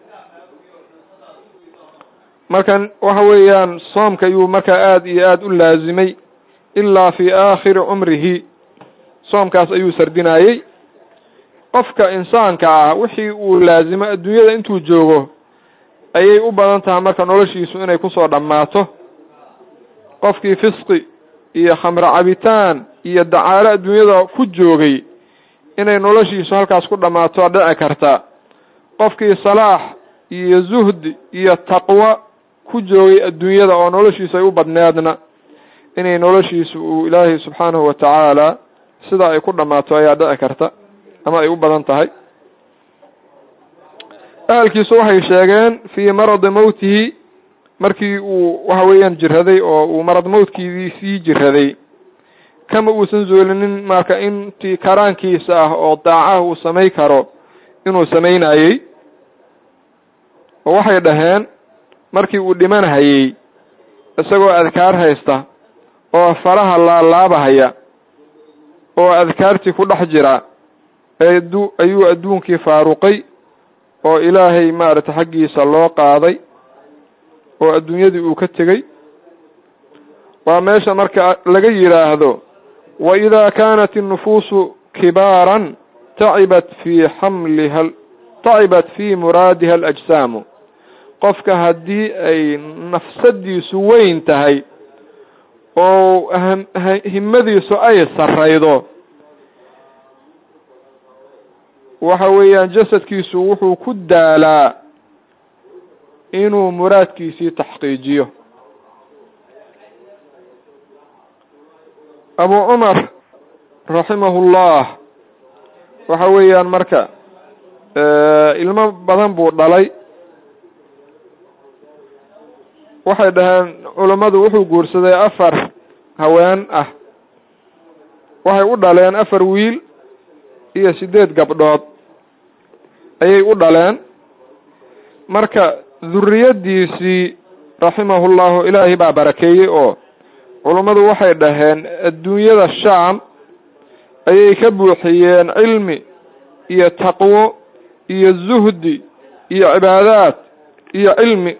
marka waxa weeyaan soomka ayuu markaa aada iyo aada u laazimay ilaa fi aakhiri cumrihi soomkaas ayuu sardinayey qofka insaanka ah wixii uu laazimo adduunyada intuu joogo ayay u badan tahay marka noloshiisu inay kusoo dhammaato qofkii fisqi iyo khamro cabitaan iyo dacaalo adduunyada ku joogay inay noloshiisu halkaas ku dhammaato dhici karta qofkii salaax iyo zuhdi iyo taqwo ku joogay adduunyada oo noloshiisu ay u badneedna inay noloshiisu uu ilaahay subxaanahu watacaala sidaa ay ku dhammaato ayaa dhici karta ama ay u badan tahay ahalkiisu waxay sheegeen fii maradi mowtihi markii uu waxa weeyaan jiraday oo uu marad mowtkiidii sii jiraday kama uusan zoolinin marka intii karaankiisa ah oo daacaha uu samay karo inuu samaynayey oo waxay dhaheen markii uu dhimanhayey isagoo adkaar haysta oo faraha laalaabahaya oo adkaartii ku dhex jira eedu ayuu adduunkii faaruqay oo ilaahay maaragtay xaggiisa loo qaaday oo adduunyadii uu ka tegey waa meesha marka laga yidhaahdo wa idaa kaanat innufuusu kibaaran tacibat fii xamliha tacibat fii muraadiha alajsaamu qofka haddii ay nafsadiisu weyn tahay oo himadiisu ay sarraydo waxa weeyaan jasadkiisu wuxuu ku daalaa inuu muraadkiisii taxqiijiyo abu cumar raximahullah waxa weeyaan marka ilmo badan buu dhalay waxay dhaheen culammadu wuxuu guursaday afar haween ah waxay u dhaleen afar wiil iyo siddeed gabdhood ayay u dhaleen marka duriyaddiisii raximahullahu ilaahay baa barakeeyey oo culummadu waxay dhaheen adduunyada shaam ayay ka buuxiyeen cilmi iyo taqwo iyo zuhdi iyo cibaadaad iyo cilmi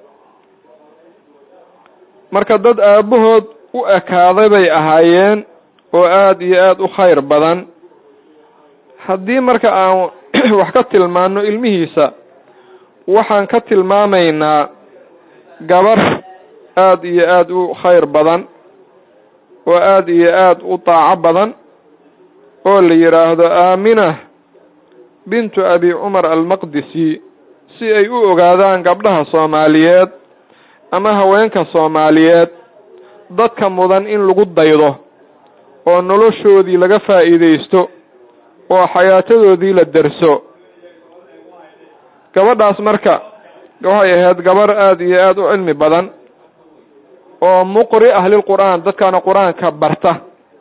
marka dad aabbahood u ekaaday bay ahaayeen oo aada iyo aada u khayr badan haddii marka aan wax ka tilmaano ilmihiisa waxaan ka tilmaamaynaa gabar aada iyo aada u khayr badan oo aada iyo aada u daaco badan oo la yidhaahdo aamina bintu abi cumar almaqdisi si ay u ogaadaan gabdhaha soomaaliyeed ama haweenka soomaaliyeed dadka mudan in lagu daydo oo noloshoodii laga faa'iidaysto oo xayaatadoodii la derso gabadhaas marka waxay ahayd gabar aada iyo aada u cilmi badan oo muqri ah lilqur'aan dadkana qur-aanka barta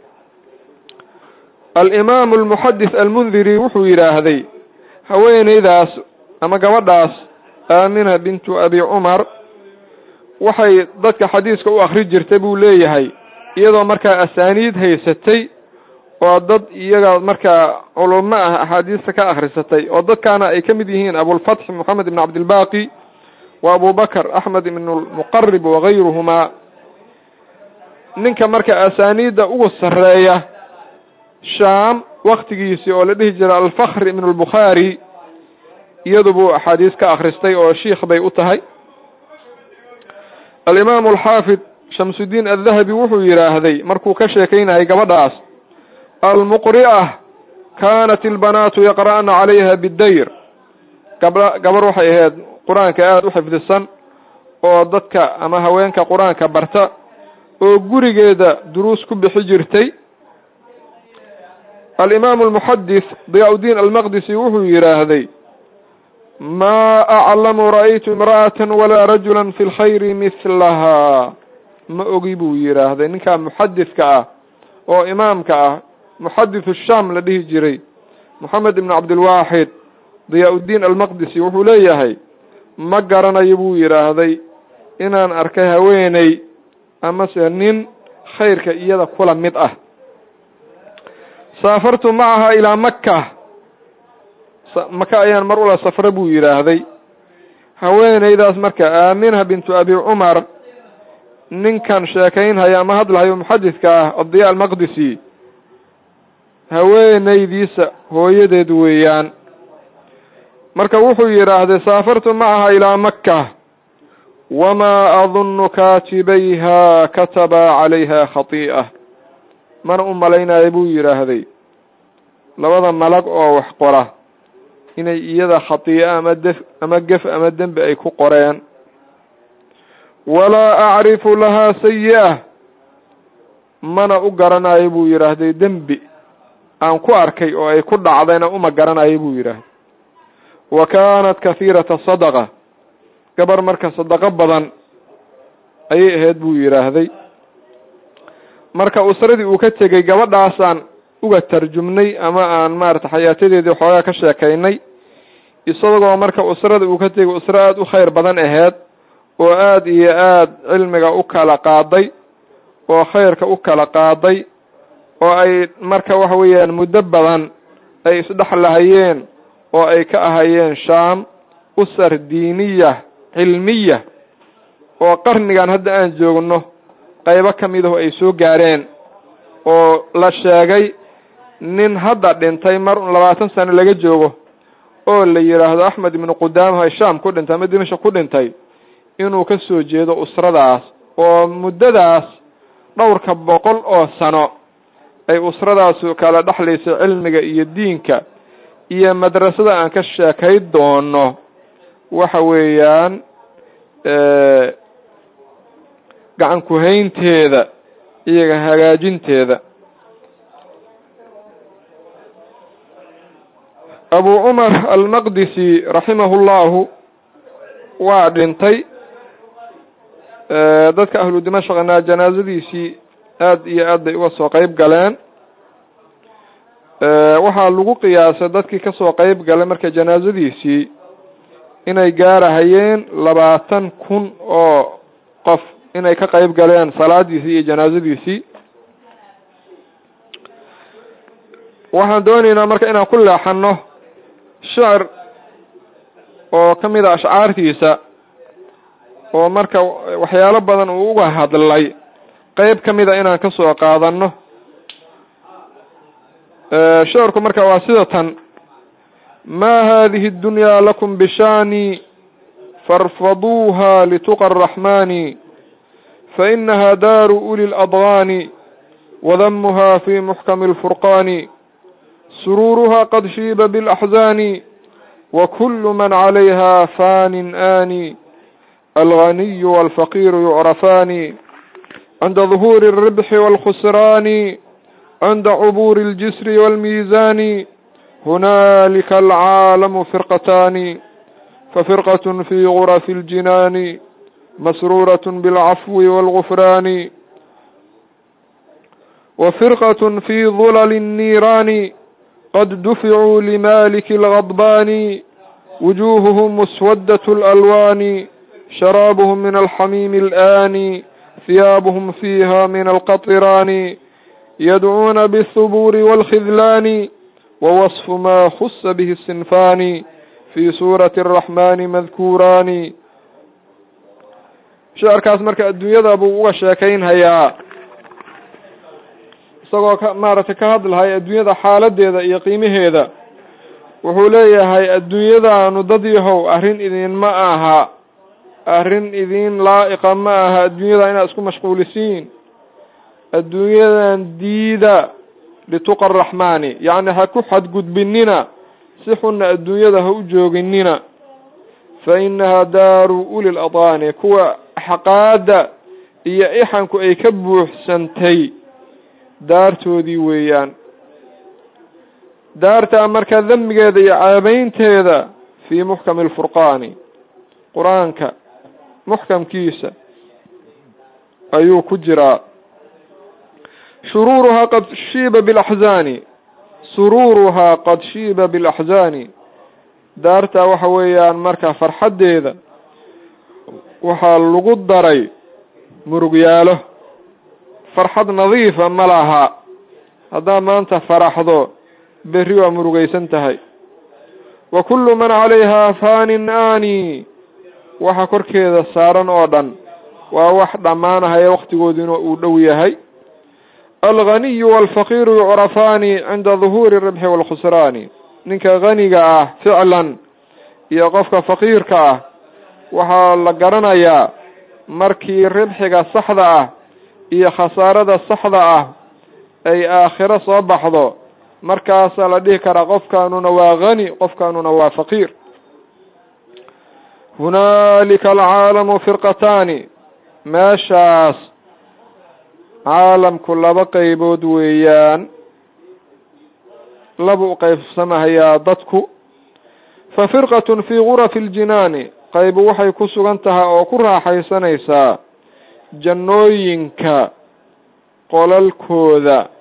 alimaamu almuxadis almundiri wuxuu yidhaahday haweeneydaas ama gabadhaas aamina bintu abi cumar waxay dadka xadiiska u akri jirtay buu leeyahay iyadoo markaa asaaniid haysatay oo dad iyaga markaa culamo ah axaadiista ka akrisatay oo dadkaana ay ka mid yihiin abulfatx moxamed ibn cabdilbaqi wa abubakr axmed ibn lmuqarib wagayruhumaa ninka marka asaaniidda ugu sarreeya shaam waktigiisii oo la dhihi jiray alfakr ibn lbukhaari iyadu buu axaadiis ka akristay oo shiikh bay u tahay alimaamu alxaafid shamsudiin addahabi wuxuu yidhaahday markuu ka sheekeynayay gabadhaas almuqri'a kaanat ilbanaatu yaqra'na calayha bidayr gaba gabar waxay ahayd qur-aanka aada u xifdisan oo dadka ama haweenka qur-aanka barta oo gurigeeda duruus ku bixi jirtay alimaamu almuxadis diyaa-udiin almaqdisi wuxuu yidhaahday ma aclamu ra'aytu imra'atan walaa rajulan fi lkhayri mihlaha ma ogi buu yidhaahday ninkaa muxadidka ah oo imaamka ah muxadithu sham la dhihi jiray moxamed ibn cabdilwaaxid diyaa-udiin almaqdisi wuxuu leeyahay ma garanayo buu yidhaahday inaan arkay haweeney amase nin khayrka iyada kula mid ah saafartu macaha ilaa makka maka ayaan mar ula safra buu yidhaahday haweeneydaas marka aamina bintu abi cumar ninkan sheekaynhaya ama hadlahayo muxadidka ah adiya almaqdisi haweenaydiisa hooyadeed weeyaan marka wuxuu yidhaahday saafartu macaha ilaa makka wamaa adunnu kaatibayha kataba calayha khatii'a mana u malaynayo buu yidhaahday labada malag oo wax qora inay iyada khatii'o ama def ama gef ama dembi ay ku qoreen walaa acrifu lahaa sayi-a mana u garanayo buu yidhaahday dembi aan ku arkay oo ay ku dhacdayna uma garanayo buu yidhaahday wa kaanat kahiirata sadaqa gabar marka sadaqo badan ayay ahayd buu yidhaahday marka usradii uu ka tegey gabadhaasaan uga tarjumnay ama aan maarata xayaatadeedii xoogaa ka sheekaynay isagoo marka usrada uu ka tegay usro aada u khayr badan aheyd oo aada iyo aada cilmiga u kala qaaday oo khayrka u kala qaaday oo ay marka waxa weeyaan muddo badan ay isdhexlahayeen oo ay ka ahayeen shaam usar diiniya cilmiya oo qarnigan hadda aan joogno qaybo ka mid aho ay soo gaareen oo la sheegay nin hadda dhintay mar un labaatan sano laga joogo oo la yidhaahdo axmed ibnu qudaamaha shaam ku dhintay ama dimashq ku dhintay inuu ka soo jeedo usradaas oo muddadaas dhowrka boqol oo sano ay usradaasu kala dhexlaysay cilmiga iyo diinka iyo madrasada aan ka sheekay doono waxa weeyaan gacan kuhaynteeda iyaga hagaajinteeda abu cumar almaqdisi raximahu llahu waa dhintay dadka ahlu dimashqna janaazadiisii aada iyo aad bay uga soo qeyb galeen waxaa lagu qiyaasay dadkii kasoo qeyb galay marka janaazadiisii inay gaarahayeen labaatan kun oo qof inay ka qeyb galeen salaadiisii iyo janaazadiisii waxaan doonaynaa marka inaan ku leexano shicir oo ka mid a ashcaartiisa oo marka waxyaalo badan uu uga hadlay qeyb ka mid a inaan kasoo qaadano shicirku marka waa sida tan ma hadihi اdunyaa lakum bishani farfaduuha lituqa الraxmani fainaha daaru uli اladغani wadamuha fi muxkami اlfurqani suruuruha qad shiiba biاlaxzani wakulu man calayha fanin ani alganiy walfaqiru yucrafani cinda ظuhuuri الribxi wاlkhusrani cinda cubuuri اljisri wاlmiizani hunaalika alcaalamu firqatani fafirqaة fi gurafi اljinaani masruuraة biاlcafwi wاlgufraani wafirqaة fi dulal الniiraani qad duficuu limaliki اlgadbani wujuhuhum muswadaة اlalwaani sharaabuhum min alxamiimi اlآani hiyaabuhum fiiha min alqaطiraani yadcuuna bالhubuuri wاlkhidlaani wawصfu ma khusa bihi الsinfaani fi suurati الraxmani madkuuraani shicirkaas marka adduunyada buu uga sheekaynhayaa isagoo ka maaragtay ka hadlahaya adduunyada xaaladeeda iyo qiimaheeda wuxuu leeyahay adduunyadaanu dad yahow arrin idinma aha arrin idin laa'iqa ma aha adduunyada inaad isku mashquulisiin adduunyadan diida lituqa araxmaani yacni ha ku xadgudbinina si xunna adduunyada ha u jooginina fa inaha daaru uli ladaani kuwa xaqaada iyo ixanku ay ka buuxsantay daartoodii weeyaan daartaa marka damigeeda iyo caabeynteeda fii muxkami alfurqaani qur-aanka muxkamkiisa ayuu ku jiraa shuruuruhaa qad shiiba bilaxzaani suruuruhaa qad shiiba bilaxzaani daartaa waxa weeyaan marka farxaddeeda waxaa lagu daray murugyaalo farxad nadiifa ma laha haddaad maanta faraxdo berri waa murugaysan tahay wa kullu man calayhaa faanin aani waxa korkeeda saaran oo dhan waa wax dhammaanahaya waktigooduna uu dhow yahay alghaniyu walfaqiiru yucrafaani cinda duhuuri ribxi walkhusraani ninka haniga ah ficlan iyo qofka faqiirka ah waxaa la garanayaa markii ribxiga saxda ah iyo khasaarada saxda ah ay aakhiro soo baxdo markaasaa la dhihi karaa qofkaanuna waa hani qofkaanuna waa faqiir hunaalika alcaalamu firqataani meeshaas caalamku laba qeybood weeyaan laba u qeybsamahayaa dadku fa firqatun fii gurafi ljinaani qaybu waxay ku sugan tahay oo ku raaxaysanaysaa jannooyinka qolalkooda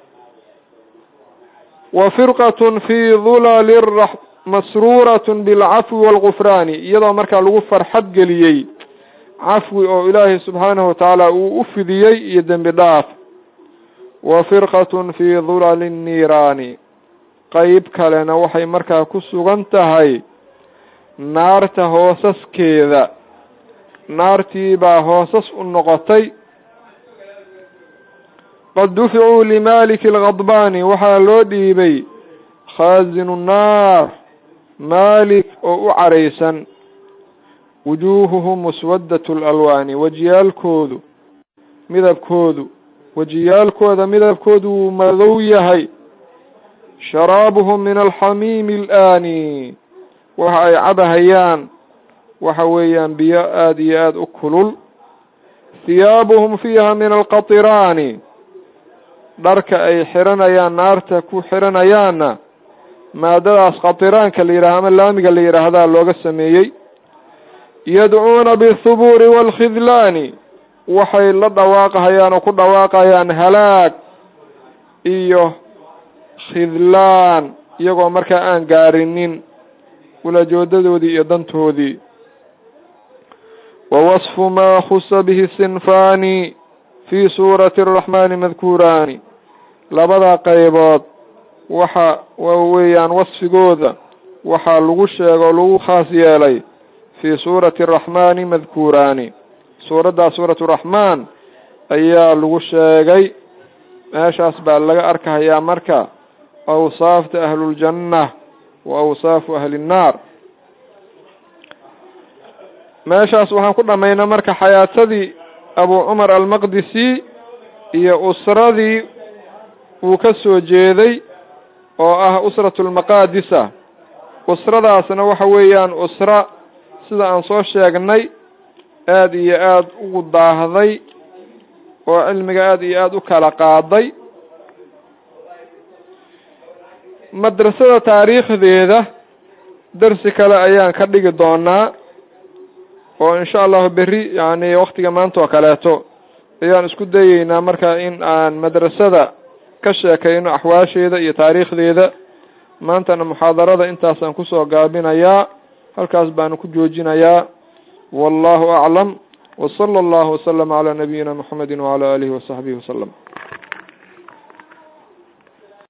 wa firqatun fii dulali masruuratun bilcafwi waalgufraani iyadoo markaa lagu farxad geliyey cafwi oo ilaahay subxaanahu watacaala uu u fidiyey iyo dembi dhaaf wa firqatun fii dulali nniiraani qeyb kalena waxay markaa ku sugan tahay naarta hoosaskeeda naartii baa hoosas u noqotay qad duficuu limaliki alghadbaani waxaa loo dhiibay khaasinu nnaar maalik oo u caraysan wujuuhuhum muswadatu lalwaani wejiyaalkoodu midabkoodu wejiyaalkooda midabkoodu wuu madow yahay sharaabuhum min alxamiimi alaani waxa ay cabahayaan waxa weeyaan biyo aada iyo aada u kulul hiyaabuhum fiiha min alqatiraani dharka ay xiranayaan naarta ku xiranayaanna maadadaas qatiraanka la yidhaha ama laamiga la yidhaahdaa looga sameeyey yadcuuna bithubuuri waalkhidlaani waxay la dhawaaqahayaan oo ku dhawaaqayaan halaag iyo khidlaan iyagoo markaa aan gaarinin ulajoodadoodii iyo dantoodii wa wasfu maa khusa bihi sinfaani fii suurati araxmaani madkuuraani labada qaybood waxa weeyaan wasfigooda waxaa lagu sheego lagu khaas yeelay fii suurati araxmaani madkuuraani suuraddaa suuratu raxmaan ayaa lagu sheegay meeshaas baa laga arkahayaa marka awsaafta ahluljanna wa awsaafu ahli nnaar meeshaas waxaan ku dhamaynay marka xayaatadii abu cumar almaqdisi iyo usradii uu ka soo jeeday oo ah usratu lmaqaadisa usradaasna waxa weeyaan usra sida aan soo sheegnay aada iyo aada ugu daahday oo cilmiga aada iyo aada u kala qaaday madrasada taariikhdeeda darsi kale ayaan ka dhigi doonaa oo insha allahu berri yani waktiga maanta oo kaleeto ayaan isku dayeynaa marka in aan madrasada ka sheekayno axwaasheeda iyo taariikhdeeda maantana muxaadarada intaasaan kusoo gaabinayaa halkaas baanu ku joojinayaa wallahu aclam wsala allahu waslama calaa nabiyina muxamedi wacala alihi wasaxbihi wasalam